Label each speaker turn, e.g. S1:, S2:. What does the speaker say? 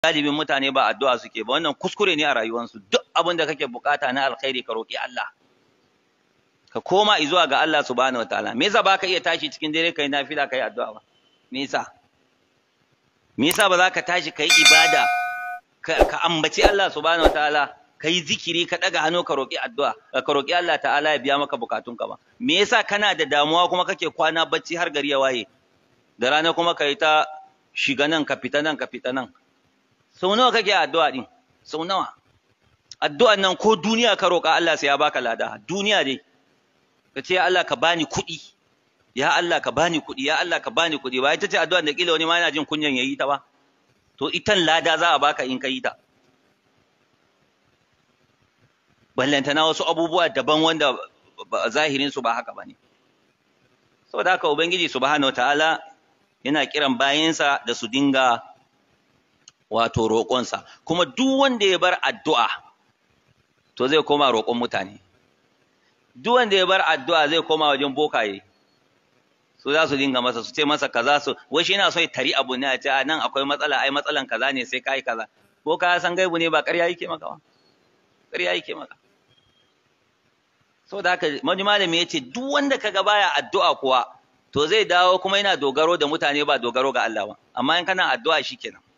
S1: galibin mutane ba addu'a suke ba wannan kuskure ne a rayuwarsu duk abin da kake bukata na alkhairi ka roki Allah ka koma zuwa ga Allah subhanahu wataala me yasa baka iya tashi cikin dare kai nafila kai addu'a ba me yasa me yasa ba za ka tashi kai ibada ka ambaci Allah subhanahu wataala kai zikiri ka daga hannu ka roki addu'a ka roki Allah ta'ala ya biya maka bukatunka ba me yasa kana da damuwa kuma kake kwana bacci har gari ya waye da rana kuma kai ta shiga nan ka fita nan ka fita nan sau nawa kake addu'a din sau nawa addu'an nan ko duniya ka roka Allah sai ya baka lada duniya dai ka ce ya Allah ka bani kuɗi ya Allah ka bani kuɗi ya Allah ka bani kuɗi ba ita ce addu'an da kila wani ma yana jin kunyan yayi ta ba to itan lada za a baka in ka yi ta ballantana wasu abubuwa daban wanda zahirin su ba haka bane saboda haka ubangiji subhanahu wataala yana kiran bayansa da su dinga wato roƙonsa kuma duk wanda ya bar addu'a to zai koma roƙon mutane duk wanda ya bar addu'a zai koma wajen bokaye su za su dinga masa su ce masa kaza su wai shi yana so ya tari abu ne a ce nan akwai matsala ai matsalan kaza ne sai kai kaza boka ya san gaibu ne ba ƙarya yake maka ba ƙarya yake maka saboda haka wani malami ya ce duk wanda kaga baya addu'a kuwa to zai dawo kuma yana dogaro da mutane ba dogaro ga Allah ba amma in kana addu'a shikenan